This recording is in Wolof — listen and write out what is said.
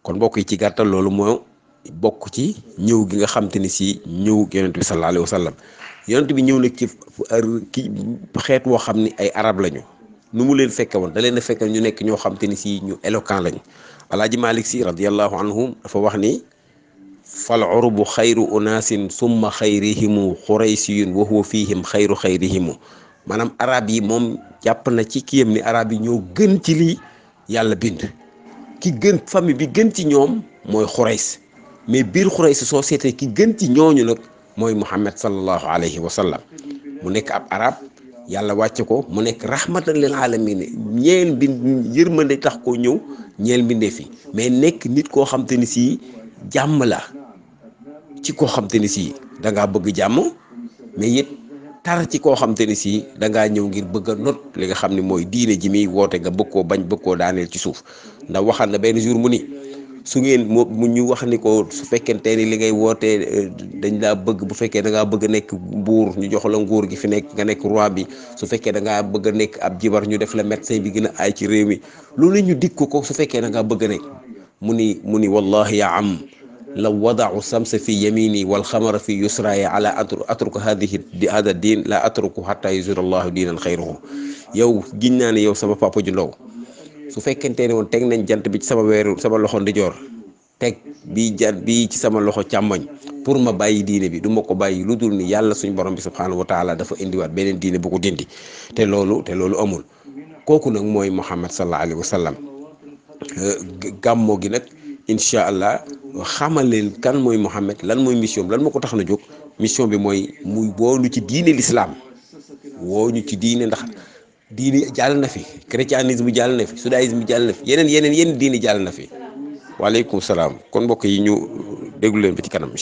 kon mbokk yi ci gàttal loolu moo bokk ci ñëw gi nga xam te ni si ñëw yonent bi sallallahu alayhi wa sallam yonent bi ñëw nag ci ki xeet woo xam ni ay arab lañu nu mu leen fekke woon da leen a fekke ñu nekk ñoo xam te ni si ñu éloquent lañu alaaji malik si radiallahu anhum dafa wax ni fal urubu xayru unaasin summa xayrihimu xuraysiyun wa huwa fihim xayru xayrihimu maanaam arab yi moom jàpp na ci kiyam ni arab yi ñoo gën ci lii yàlla bind ki gën famille bi gën ci ñoom mooy xurays mais biir xurays soo seetee ki gën ci ñooñu nag mooy muhammad sallallahu alayhi wa sallam mu nekk ab arab yàlla wàcce ko mu nekk rahmatan lil alamin ñeel bi yërmande tax koo ñëw ñeel mbindee fi mais nekk nit koo xam te ni si jàmm la ci koo xam te ni si da ngaa bëgg jàmm mais it tar ci koo xam te ni si da ngaa ñëw ngir bëgg a not li nga xam ne mooy diine ji muy woote nga bëgg koo bañ bëgg koo daaneel ci suuf ndax waxal na benn jour mu ni su ngeen moo mu ñu wax ni ko su fekkente ni li ngay wootee dañ laa bëgg bu fekkee da ngaa bëgg a nekk buur ñu jox la nguur gi fi nekk nga nekk roi bi su fekkee da ngaa bëgg a nekk ab jibar ñu def la médecin bi gën a aay ci réew mi loolu ñu dig ko ko su fekkee da ngaa bëgg a nekk mu ni mu ni wallahi ya am law wadau samsa fi yamini wal xamara fi yusraya ala atruku hadihi di hada diin la atruku hatta yusir allahu diinan xayruhu yow giñ naa ne yow sama papa ju ndaw su fekkente ne woon teg nañ jant bi ci sama weeru sama loxo ndijoor teg bii jant bii ci sama loxo càmmoñ pour ma bàyyi diine bi du ma ko bàyyi lu dul ni yàlla suñ borom bi subhanahu wa taala dafa indiwaat beneen diine bu ko dindi te loolu te loolu amul kooku nag mooy Muhammad sallallahu alayhi wa sallam gàmmoo gi nag incha allah xamal leen kan mooy Muhammad lan mooy mission lan moo ko tax na jóg mission bi mooy muy woonu ci diine l'islam woo ñu ci diine ndax diine jàll na fi chrétianisme jàll na fi judaïsme jàll na fi yeneen yeneen yeneen diine jàll na fi waaleykum salaam kon mbokk yi ñu déglu leen ba ci kanam